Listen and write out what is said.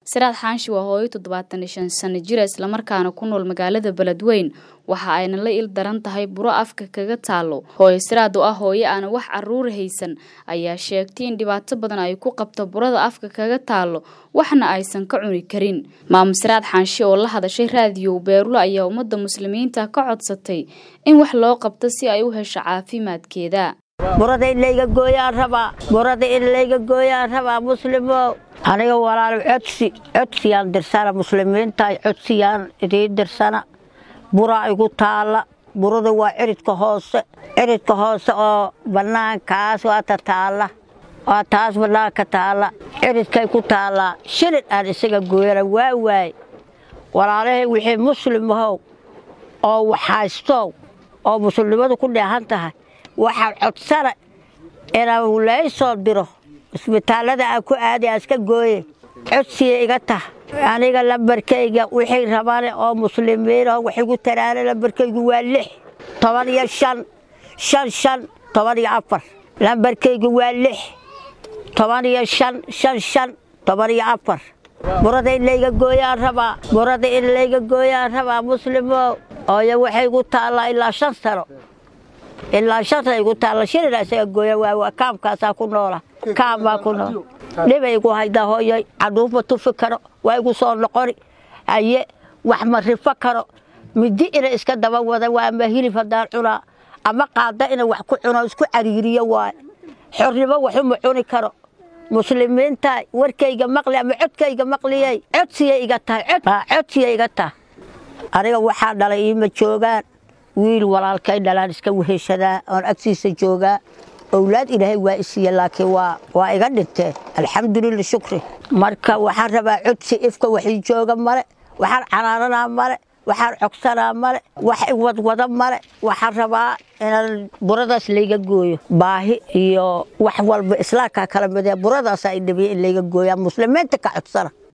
siraad xaanshi waa hooyo toddobaatan iyo shan sano jira islamarkaana ku nool magaalada beledweyn waxa ayna la il daran tahay buro afka kaga taalo hooyo siraad oo ah hooyo aana wax caruur haysan ayaa sheegtay in dhibaato badan ay ku qabto burada afka kaga taalo waxna aysan ka cuni karin maamo siraad xaanshi oo la hadashay raadiyow beerulo ayaa ummadda muslimiinta ka codsatay in wax loo qabto si ay u hesho caafimaadkeeda burada in layga gooyaan rabaa burada in layga gooyaan rabaa muslimo aniga walaalo codsi codsiyaan dirsana muslimiinta codsiyaan idiin dirsana buraa igu taalla burada waa ciridka hoose ciridka hoose oo bannaankaas waata taalla waa taas bannaanka taalla ciridkay ku taallaa shilid aan isaga gooyana waa waay walaalahay wixii muslimahow oo waxhaystow oo muslimnimadu ku dheehan tahay waxaan codsana inaan laysoo diro isbitaallada aan ku aadi aan iska gooye codsiya iga tah aniga lambarkayga wixii rabane oo muslimiinoo wax igu taraana lambarkaygu waa lix toban iyo shan shan shan toban iyo afar lambarkaygu waa lix toban iyo shan shan shan toban iyo afar burada in layga gooyaan rabaa burada in layga gooyaan rabaa muslimo ooyo waxay igu taallaa ilaa shan sano ilaa shanta igu taalla shilina isaga gooya waa kaamkaasaa ku noola kaam baa ku nool dhibay igu hayda hooyoy caduufma tufi karo waa igu soo noqoni haye wax ma rifo karo midi ina iska daba wada waa ama hilib haddaan cunaa ama qaada ina wax ku cuno isku cariiriyo waay xornimo waxuma cuni karo muslimiinta warkayga maqli ama codkayga maqliyey codsiya iga tahay codsiya iga tahay aniga waxaa dhalay iima joogaan wiil walaalkay dhalaan iska weheshadaa oon agtiisa joogaa owlaad ilaahay waa isiiye laakiin waa iga dhinteen alxamdulila shukri marka waxaan rabaa codsi ifka waxii jooga male waxaan canaananaa male waxaan cogsanaa male wax iwadwada male waxaan rabaa inaan buradaas layga gooyo baahi iyo wax walba islaamkaa kala midee buradaasaa idhabiya in layga gooyaa muslimiinta ka codsana